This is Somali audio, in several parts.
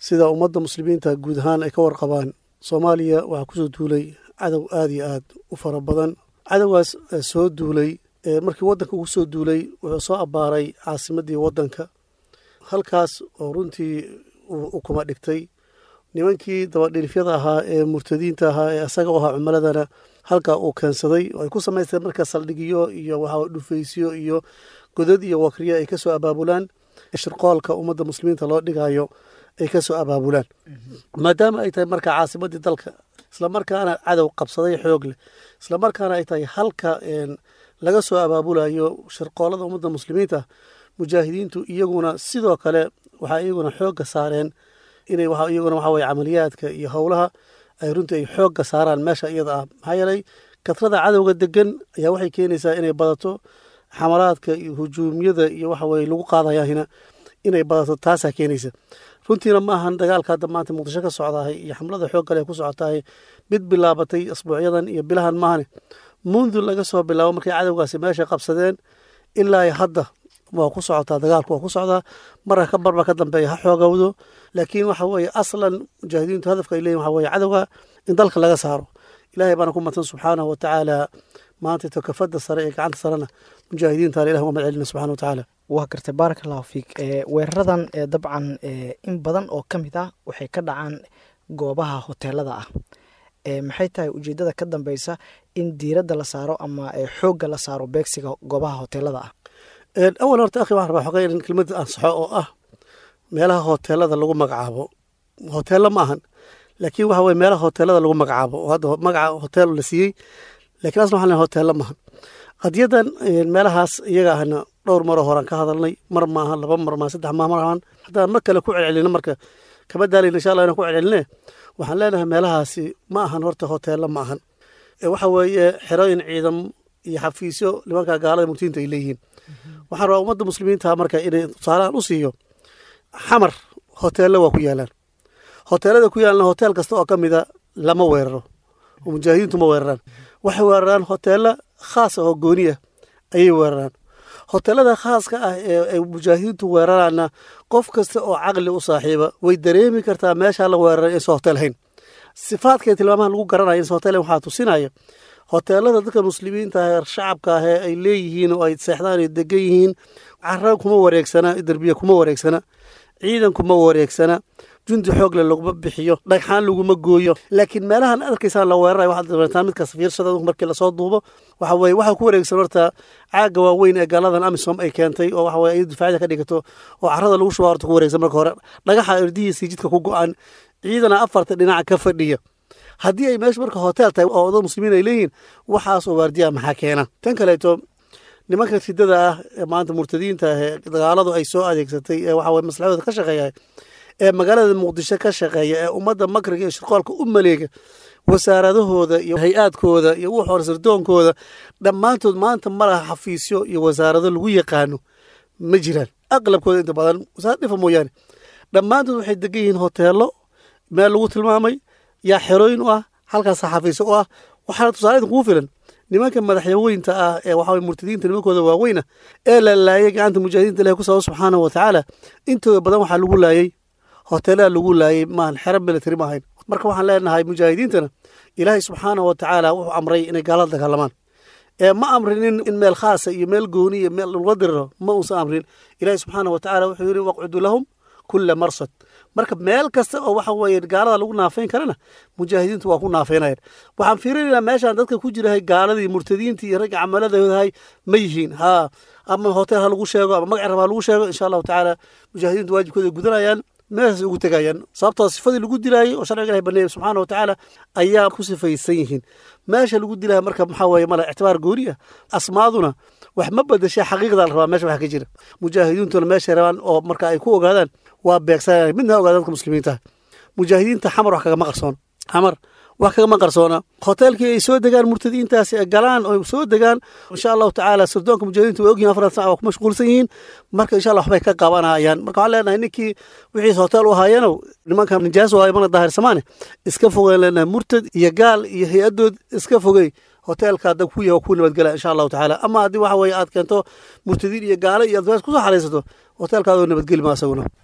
sida ummadda muslimiinta guud ahaan ay ka warqabaan soomaaliya waxaa kusoo duulay cadow aad iyo aad u fara badan cadowgaas soo duulay markii waddanka ugu soo duulay wuxuu soo abbaaray caasimaddii waddanka halkaas oo runtii uu kuma dhigtay nimankii dabadhilifyada ahaa ee murtadiinta ahaa ee isaga u ahaa cumaladana halkaa uu keensaday oo ay ku samaysteen marka saldhigyo iyo waxaa dhufaysyo iyo godad iyo wakriyo ay ka soo abaabulaan shirqoolka ummadda muslimiinta loo dhigayo ay ka soo abaabulaan maadaama ay tahay marka caasimaddii dalka islamarkaana cadow qabsaday xoog leh islamarkaana ay tahay halka laga soo abaabulayo shirqoolada ummadda muslimiinta mujaahidiintu iyaguna sidoo kale waxaa iyaguna xoogga saareen inay iyaguna waxa weye camaliyaadka iyo howlaha ay runtii ay xoogga saaraan meesha iyada ah maxaa yeelay katrada cadowga degan ayaa waxay keenaysaa inay badato xamalaadka iyo hujuumyada iyo waxa weye lagu qaadayahina inay badato taasaa keenaysa runtiina ma ahan dagaalka hadda maanta muqdisho ka socdahay iyo xamlada xoog kale ku socotahay mid bilaabatay asbuucyadan iyo bilahan maahane mundu laga soo bilaabo markay cadowgaasi meesha qabsadeen ilaa hadda waa ku socotaa dagaalku waa ku socdaa marka ka barba ka dambeeya ha xoogowdo laakiin waxa weeye aslan mujaahidiintu hadafka ay leeyihin waxa weye cadowga in dalka laga saaro ilaahay baana ku matan subxaanahu wa tacaala maanta tokafada sare ee gacanta sarena mujaahidiintaana ilah uga madcelina subxana wa tacaala waa gartay baarak allahu fiik weeraradan dabcan in badan oo ka mid ah waxay ka dhacaan goobaha hoteelada ah maxay tahay ujeedada ka dambeysa in diiradda la saaro ama xoogga la saaro beegsiga goobaha hoteelada ah awal horta akhi waxaan rabaa xogay in kelmadda ansaxo oo ah meelaha hoteelada lagu magacaabo hoteello ma ahan laakiin waxa weye meelaha hoteelada lagu magacaabo oo hadda magaca hotel la siiyey lakiin asna waxaan lehay hoteello maahan qadiyadan meelahaas iyaga ahna dhowr maroo horaan ka hadalnay mar maahan laba mar maahan saddex maa maahan haddaan mar kale ku celcelino marka kama daalayna insha allah inaan ku celceline waxaan leenahay meelahaasi ma ahan horta hoteello ma ahan waxa weeye xerooyin ciidam iyo xafiisyo nimanka gaalada murtiinta ay leeyihiin waxaan rabaa ummadda muslimiinta marka inay tusaalahan u siiyo xamar hoteello waa ku yaalaan hoteelada ku yaalna hotel kasta oo ka mida lama weeraro oo mujaahidiintu ma weeraraan waxay weeraraan hoteello khaas ah oo gooni ah ayay weeraraan hoteelada khaaska ah ee ay mujaahidiintu weeraraanna qof kasta oo caqli u saaxiiba way dareemi kartaa meeshaa la weeraray inaysan hotel hayn sifaadkay tilmaamaha lagu garanaya inaysan hotel hayn waxaa tusinaya hoteelada dadka muslimiinta ah ee shacabka ah ee ay leeyihiin oo ay seexdaan ay degan yihiin cara kuma wareegsana derbiye kuma wareegsana ciidan kuma wareegsana jundi xoogle laguma bixiyo dhagxaan laguma gooyo laakiin meelahan arkaysaan la weeraray waxaad dareetaan midkaas fiirsada markii lasoo duubo waxa weye waxaa ku wareegsan horta caaga waaweyn ee gaaladan amisom ay keentay oo waxa weye ay difaacida ka dhigato oo carada lagu shuba horta ku wareegsan marka hore dhagaxa irdihiisii jidka ku go-an ciidana afarta dhinaca ka fadhiya haddii ay meesha marka hotel tahay oo dad muslimiin ay leeyihiin waxaas oo waardiya maxaa keena tan kaleeto nimanka ridada ah ee maanta murtadiinta ah ee dagaaladu ay soo adeegsatay ee waxa weye maslaxadooda ka shaqeeya ee magaalada muqdisho ka shaqeeya ee ummadda makriga iyo shirqoolka u maleega wasaaradahooda iyo hay-aadkooda iyo wuxu hore sirdoonkooda dhammaantood maanta ma laha xafiisyo iyo wasaarado lagu yaqaano ma jiraan aqlabkooda inta badan wasaarad dhifa mooyaane dhammaantood waxay degan yihiin hoteelo meel lagu tilmaamay yaa xerooyin u ah halkaasa xafiisyo u ah waxaana tusaaleedin kugu filan nimanka madaxyaweynta ah ee waxa murtadiinta nimankooda waaweyna ee la laayay gacanta mujaahidiinta ilahi ku sabab subxaanahu wa tacaala intooda badan waxaa lagu laayay hoteelada lagu laayay maahan xero military ma ahayn marka waxaan leenahay mujaahidiintana ilaahay subxaanahu wa tacaala wuxuu amray inay gaalada dagaalamaan ee ma amrinin in meel khaasa iyo meel gooni iyo meel laga diriro ma uusan amrin ilaahay subxaanahu wa tacaala wuxuu yidhi waqcudu lahum kula marsad marka meel kasta oo waxa weeye gaalada lagu naafayn karana mujaahidiintu waa ku naafaynayan waxaan fiirinaynaa meeshaan dadka ku jirahay gaaladii murtadiintii iyo ragga camaladoodahay ma yihiin haa ama hotel ha lagu sheego ama magac rab ha lagu sheego insha allahu tacaala mujaahidiintu waajibkooda gudanayaan meeshaas ugu tegayaan sababtoo sifadii lagu dilaayay oo sharciga ilahi baneeyay subxaana wa tacaala ayaa ku sifaysan yihiin meesha lagu dilaya marka maxaa weeye male ictibaar gooni ah asmaaduna wax ma bedeshaa xaqiiqda la rabaa meesha wax ka jira mujaahidiintuna meeshay rabaan oo marka ay ku ogaadaan waa beegsanaya midna ogaada dadka muslimiinta mujaahidiinta xamar wax kagama qarsoona xamar wax kagama qarsoona hoteelkii ay soo degaan murtadiintaasi ay galaan oo soo degaan insha allahu tacaala sirdoonka mujaahidiinta way ogyihin afartan sac waa ku mashquulsan yihiin marka insha allah waxbay ka qabanayaan marka waxaan leenahay ninkii wixiis hotel u haayanow nimanka nijaas waayo mana daahirsamaane iska fogeen leenahay murtad iyo gaal iyo hay-adood iska fogey hoteelka hadda ku yaha ku nabadgela insha allahu tacaala ama haddii waxa weeye aad keento murtadiin iyo gaalo iyo advaas kusoo xaraysato hoteelkaadoo nabadgeli ma asaguna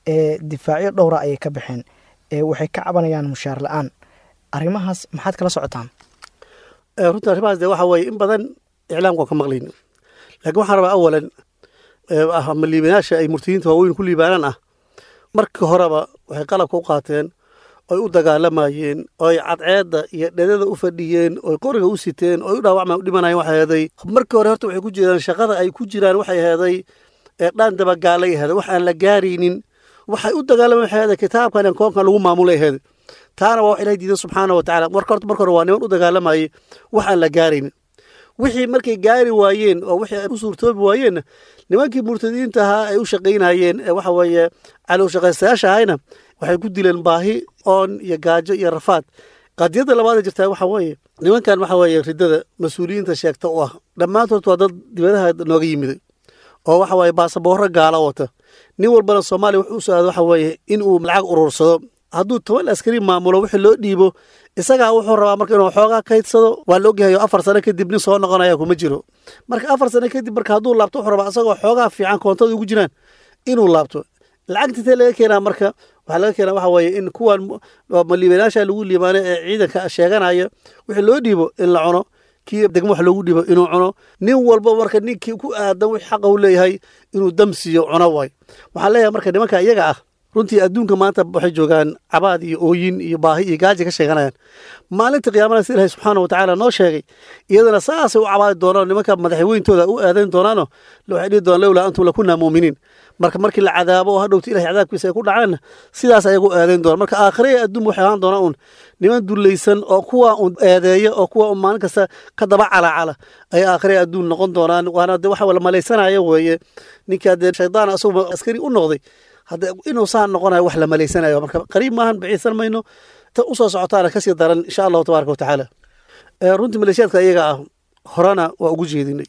ee difaacyo dhowra ayay ka baxeen ee waxay ka cabanayaan mushaar la-aan arrimahaas maxaad kala socotaan runtii arrimahaas de waxa weeye in badan iclaamka waan ka maqlayni laakiin waxaan rabaa awalan ama liibanaasha ay murtadiinta waaweyn ku liibaanaan ah markii horeba waxay qalabka u qaateen oy u dagaalamayeen oy cadceedda iyo dhedada u fadhiyeen oy qoriga u siteen oy u dhaawacma u dhimanayeen waxay heeday markii hore horta waxay ku jiraan shaqada ay ku jiraan waxay heeday dhaan dabagaalay heeday wax aan la gaaraynin waxay u dagaalamen waxay heeday kitaabkan koonkan lagu maamulay heeday taana waa wax ilahay diidan subxaana wa tacala marka horta marka hore waa niman u dagaalamayay wax aan la gaaraynin wixii markay gaari waayeen oo wixii ay u suurtoobi waayeenna nimankii murtadiinta ahaa ay u shaqaynayeen ee waxa weeye calow shaqaystayaasha ahayna waxay ku dileen baahi oon iyo gaajo iyo rafaad qadiyadda labaad ee jirtaa waxa weeye nimankan waxa weeye riddada mas-uuliyiinta sheegta u ah dhammaantood waa dad dibadaha nooga yimiday oo waxa weeye baasaboorro gaala wata nin walbana soomaaliya wuxuu u socda waxa weeye in uu lacag urursado hadduu toban askari maamulo wixii loo dhiibo isagaa wuxuu rabaa marka inuu xoogaa kaydsado waa la ogyahay afar sano kadib nin soo noqonaya kuma jiro marka afar sano kadib marka hadduu laabto wuxuu rabaa isagoo xoogaa fiican koontada ugu jiraan inuu laabto lacagta intee laga keenaa marka waxaa laga keenaa waxa weeye in kuwan maliibanaasha lagu liibaano ee ciidanka sheeganaya wixii loo dhiibo in la cuno kii degmo wax loogu dhiibo inuu cuno nin walba marka ninkii ku aadan wix xaqa u leeyahay inuu dam siiyo cuno waay waxaan leeyahay marka nimanka iyaga ah runtii adduunka maanta waxay joogaan cabaad iyo ooyin iyo baahi iyo gaaji ka sheeganayaan maalinta qiyaamana si ilahay subxaana wa tacaala noo sheegay iyadana saasay u cabaadi doonaan nimanka madaxweyntooda u aadayn doonaano waxay dhihi doonaan lowlaa antum lakunaa muuminiin marka markii la cadaabo oo hadhowta ilahay cadaabkiisa ay ku dhacaanna sidaas ayagu aadayn doonaan marka aakhire ee adduun waxay ahaan doonaan uun niman dullaysan oo kuwa un eedeeya oo kuwa un maalin kasta ka daba calacala ay aakhire adduun noqon doonaan waana de waxa la malaysanaya weeye ninkaa dee shaydaan asagu askari u noqday hadda inuu saan noqonayo wax la malaysanayo marka qariib maahan baciisan mayno ta u soo socotaana kasii daran insha allahu tabaaraka watacaala runtii maleeshiyaadka iyaga ah horena waa ugu jeedinay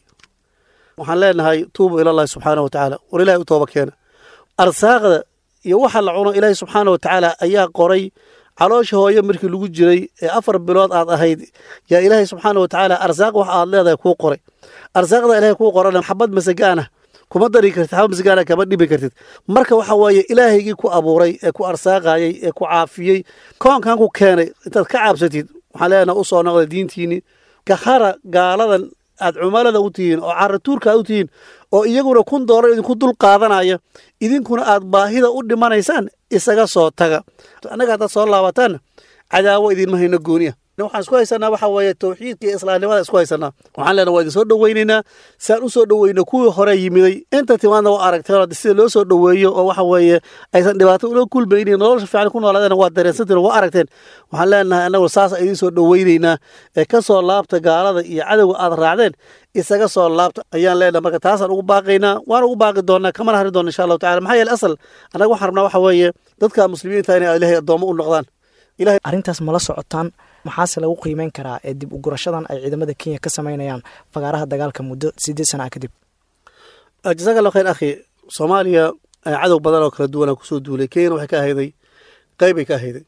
waxaan leenahay tuubu ilallahi subxaana wa tacaala war ilahay u tooba keena arsaaqda iyo waxa la cuno ilaahay subxaana wa tacaala ayaa qoray caloosha hooye markii lagu jiray ee afar bilood aad ahayd yaa ilaahay subxaana wa tacaala arsaaq wax aad leedahay kuu qoray arsaaqda ilahay kuu qorana xabad masagaana kuma dari kartid xabad masagaana kama dhibi kartid marka waxa weeye ilaahaygii ku abuuray ee ku arsaaqayey ee ku caafiyey koonkan ku keenay intaad ka caabsatid waxaan leenaha u soo noqday diintiini kahara gaaladan aad cumalada u tihiin oo caratuurka aad u tihiin oo iyaguna kun doolar idinku dul qaadanaya idinkuna aad baahida u dhimanaysaan isaga soo taga annaga haddaad soo laabataan cadaawo idinma hayno gooniya waxaan isku haysanaa waxa weeye tawxiidka iyo islaamnimada isku haysanaa waxaan leenaha waa idin soo dhoweynaynaa saan u soo dhoweyno kuwii hore yimiday inta timaadna waa aragteen sida loo soo dhoweeyo oo waxa weeye aysan dhibaato ula kulmaynin nolosha fiican ku noolaadeen waa dareensantiin waa aragteen waxaan leenahay annagu saas idin soo dhoweynaynaa ee ka soo laabta gaalada iyo cadowga aad raacdeen isaga soo laabta ayaan leenahay marka taasaan ugu baaqaynaa waan ugu baaqi doonaa kamana hari doona insha allahu tacala maxaa yeele asal annaga waxaan rabnaa waxa weeye dadka muslimiinta inay ilaahay addoommo u noqdaan arrintaas mala socotaan maxaase lagu qiimeyn karaa ee dib u gurashadan ay ciidamada kenya ka samaynayaan fagaaraha dagaalka muddo sideed sana a kadib jasaaka allah khayr akhi soomaaliya cadow badan oo kala duwana kusoo duulay kenyana waxay ka ahayday qeybbay ka ahayday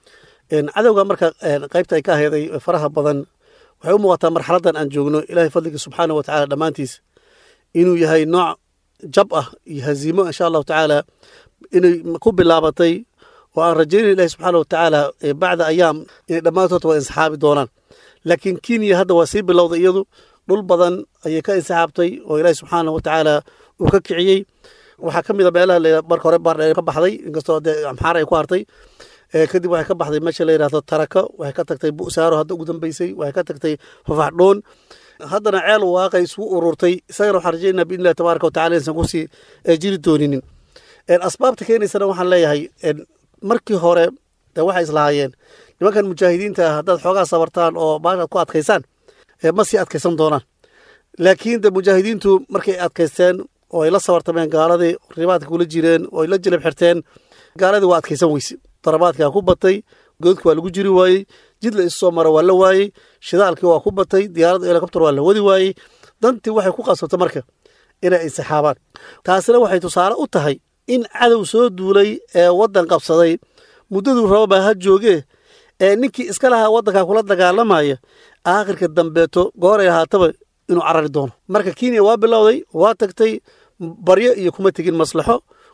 cadowga marka qeybta ay ka ahayday faraha badan waxay u muuqataa marxaladdan aan joogno ilaahay fadliga subxaana wa tacala dhammaantiis inuu yahay nooc jab ah iyo haziimo insha allahu tacaala inay ku bilaabatay oo aan rajaynay ilahi subxaana wa tacaala bacda ayaam inay dhammaantood waa insixaabi doonaan laakiin kenya hadda waa sii bilowday iyadu dhul badan ayay ka insixaabtay oo ilaahi subxaana wa tacaala uu ka kiciyey waxaa ka mid a meelaha marka hore baardheer ka baxday inkastoo dee amxaar ay ku hartay kadib waxay ka baxday meesha la yidhahdo taraka waxay ka tagtay bu'saaro hadda ugu dambeysay waxay ka tagtay fafaxdhoon haddana ceel waaqay isugu ururtay isagana waxaan rajaynaa biidni illahi tabaaraka wa tacala insan kusii jiri dooninin asbaabta keenaysana waxaan leeyahay markii hore de waxay islahaayeen nimankan mujaahidiinta ah haddaad xoogaa sabartaan oo baashaad ku adkaysaan ma sii adkaysan doonaan laakiin de mujaahidiintu markay adkaysteen oo ay la sabartameen gaaladii ribaadka kula jireen oo ay la jilab xirteen gaaladii waa adkaysan weyse darabaadkaa ku batay goodki waa lagu jiri waayey jid la isu soo maro waa la waayey shidaalkii waa ku batay diyaaradda helikobter waa la wadi waayey dantii waxay ku qasabtay marka inay insixaabaan taasina waxay tusaale u tahay in cadow soo duulay ee waddan qabsaday muddaduu rababaa ha joogee ee ninkii iska lahaa waddankaa kula dagaalamaya aakhirka dambeeto gooray ahaataba inuu carari doono marka kenya waa bilowday waa tagtay baryo iyo kuma tegin maslaxo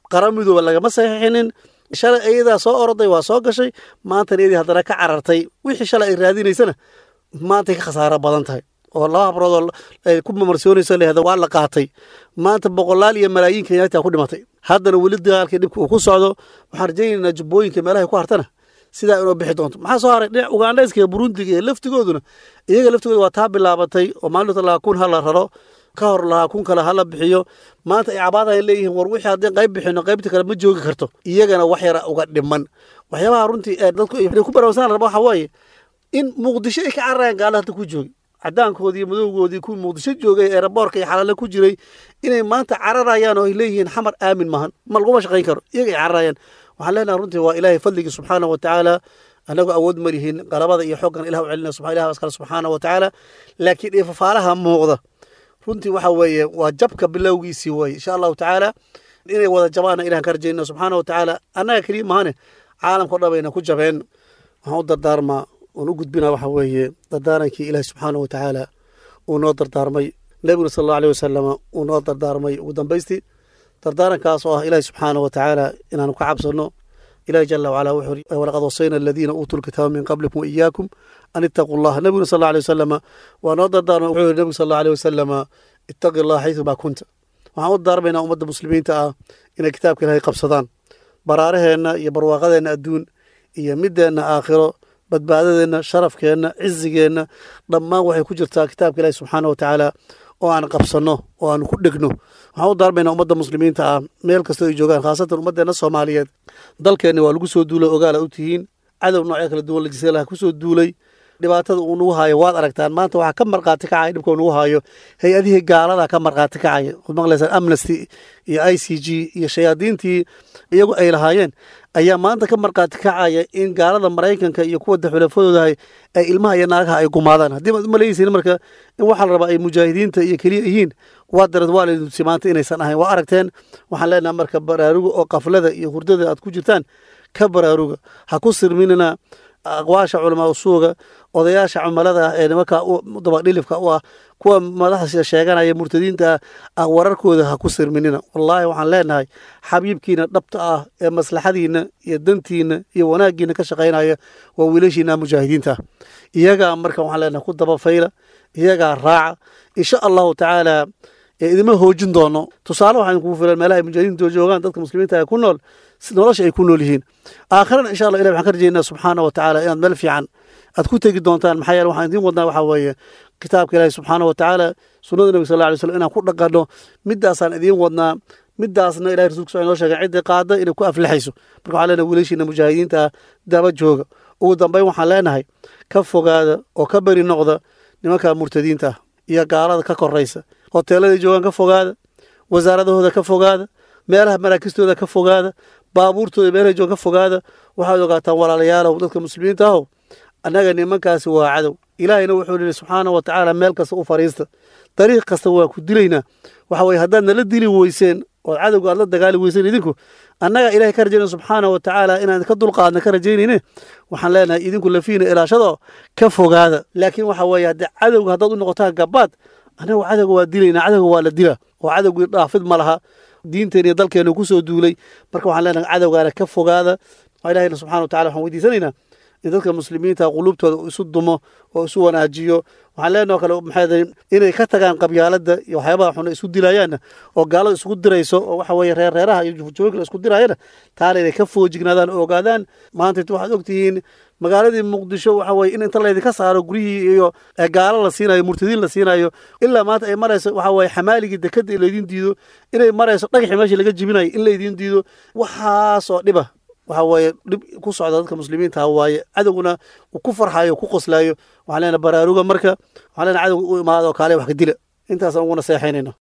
qaran midooba lagama saxiixinin shalay iyadaa soo oroday waa soo gashay maantana iyadii haddana ka carartay wixii shalay ay raadinaysana maantay ka khasaaro badan tahay oo laba habroodoo ay ku mamarsoonayso lehda waa la qaatay maanta boqolaal iyo malaayiin kenyaata ku dhimatay haddana weli dagaalkii dhibka uu ku socdo waxaan rajaynaynaa jubbooyinka meelahay ku hartana sidaa inoo bixi doonto maxaa soo haray dhinac ugandhayska iyo burundiga iyo laftigooduna iyaga laftigooda waa taa bilaabatay oo maalinta lahaa kun ha la raro ka hor lahaa kun kale ha la bixiyo maanta ay cabaadahay leeyihiin war wixii haddii qayb bixino qaybta kale ma joogi karto iyagana wax yara uga dhiman waxyaabaha runtii ee dadku ay ku baraarsan raba waxa waaye in muqdisho ay ka cararayaan gaala hadda ku joogi cadaankoodii madowgoodii kuwii muqdisho joogay ee raboorka iyo xalaale ku jiray inay maanta cararayaan oo ay leeyihiin xamar aamin maahan ma laguma shaqayn karo iyaga ay cararayaan waxaan leenahay runtii waa ilaahay fadligii subxaana wa tacaala annagu awood ma lihin qalabada iyo xoogan ilah u celina ilah askale subxaana wa tacaala laakiin ifafaalaha muuqda runtii waxa weeye waa jabka bilowgiisii weye insha allahu tacaala inay wada jabaana ilahan ka rajayna subxaana wa tacaala annaga keliya mahane caalamkao dhan bayna ku jabeen waxaan u dardaarmaa oon u gudbina waxa weeye dardaarankii ilaahi subxaana wa tacaala uu noo dardaarmay nebiguna sal allahu aleh wasalama uu noo dardaarmay ugu dambaystii dardaarankaas oo ah ilaahi subxaana wa tacaala inaanu ka cabsanno ilahi jala wacala wuxuu uri walaqad wasayna aladiina uutuu lkitaaba min qablikum waiyaakum an ittaquu allaha nebiguna sal alla alay wasalama waa noo dardaarmay wuxuu yiri nebigu sal alla aleh wasalama ittaqi allah xaysu maa kunta waxaan u dardaarmaynaa ummadda muslimiinta ah inay kitaabka ilahay qabsadaan baraaraheenna iyo barwaaqadeenna adduun iyo middeenna aakhiro badbaadadeenna sharafkeenna cizigeenna dhammaan waxay ku jirtaa kitaabka ilahi subxaana wa tacaala oo aan qabsanno oo aan ku dhegno waxaan u daarmaynaa ummadda muslimiinta ah meel kastoo ay joogaan khaasatan ummaddeenna soomaaliyeed dalkeenni waa lagu soo duulay ogaala u tihiin cadow noocyo kala duwan lajisalaha ku soo duulay dhibaatada uu nagu haayo waad aragtaan maanta waxaa ka markhaati kacaya dhibka uu nagu haayo hay-adihii gaalada ka markhaati kacaya waad maqlaysaan amnesty iyo i c g iyo shayaadiintii iyagu ay lahaayeen ayaa maanta ka markhaati kacaya in gaalada maraykanka iyo kuwa xulafadoodahay ay ilmaha iyo naagaha ay gumaadaan haddii maad umalaysiin marka in waxaa la rabaa ay mujaahidiinta iyo keliya yihiin waa darad waa laydintusi maanta inaysan ahayn waa aragteen waxaan leenaha marka baraaruga oo qaflada iyo hurdada aad ku jirtaan ka baraaruga ha ku sirminina aqwaasha culamaa usuuga odayaasha cumalada ah ee nimanka dabadhilifka u ah kuwa madaxda sheeganaya murtadiinta ah wararkooda ha ku sirminina wallaahi waxaan leenahay xabiibkiina dhabta ah ee maslaxadiina iyo dantiina iyo wanaaggiina ka shaqaynaya waa wiilashiina mujaahidiinta ah iyagaa marka waxaan leenahay ku dabafayla iyagaa raaca insha allahu tacaala idima hoojin doono tusaale waxaan kugu filan meelaha ay mujaahidiinta joogaan dadka muslimiinta ay ku nool nolosha ay ku nool yihiin aakhirana insha allah ilah waxaan ka rajaynaa subxaana wa tacaala inaad meel fiican aad ku tegi doontaan maxaa yeele waxaan idiin wadnaa waxaa weeye kitaabka ilaahi subxaana wa tacaala sunnada nebiga sal lla alay slam inaan ku dhaqanno midaasaan idiin wadnaa midaasna ilahi rasulka sal noo sheegay ciddii qaada inay ku aflixayso marka waxaan leenahay wiilashiina mujaahidiinta ah daba jooga ugu dambeyn waxaan leenahay ka fogaada oo ka beri noqda nimanka murtadiinta ah iyo gaalada ka koraysa hoteeladay joogaan ka fogaada wasaaradahooda ka fogaada meelaha maraakistooda ka fogaada baabuurtooda meelahay joogan ka fogaada waxaad ogaataan walaalayaalow dadka muslimiinta ahow annaga nimankaasi waa cadow ilaahayna wuxuu yihi subxaana wa tacaala meel kasta u fariista dariiq kasta waa ku dilaynaa waxa weye haddaad nala dili weyseen oo cadowga aad la dagaali weyseen idinku annaga ilahay ka rajayna subxaana wa tacaala inaan ka dulqaadna ka rajaynayne waxaan leenahay idinku lafiina ilaashado ka fogaada laakiin waxa weeye haddii cadowga haddaad u noqotaan gabaad annagu cadowga waa dilaynaa cadowga waa la dila oo cadowgii dhaafid ma laha diinteen iyo dalkeenu ku soo duulay marka waxaan leenahay cadowgaana ka fogaada ilahayna subxana wa tacala waxaan weydiisanaynaa in dadka muslimiinta quluubtooda isu dumo oo isu wanaajiyo waxaan leenaho kale maxay inay ka tagaan qabyaaladda iyo waxyaabaha xuna isu dilayaanna oo gaalada isugu dirayso oo waxa weeye reer reeraha iyo jufjooyinka la isku diraayana taana inay ka foojignaadaan oo ogaadaan maanta waxaad ogtihiin magaaladii muqdisho waxa weye in inta laydinka saaro guryihii iyo gaalo la siinayo murtadiin la siinayo ilaa maanta ay marayso waxa weye xamaaligii dekadda in laydin diido inay marayso dhagaxii meeshii laga jibinayo in laydin diido waxaasoo dhiba waxa weeye dhib ku socda dadka muslimiinta waaye cadowguna uu ku farxayo ku qoslaayo waxaan leenahay baraaruga marka waxaan leenahay cadowga u imaado kaale wax ka dila intaasaan uguna seexaynayna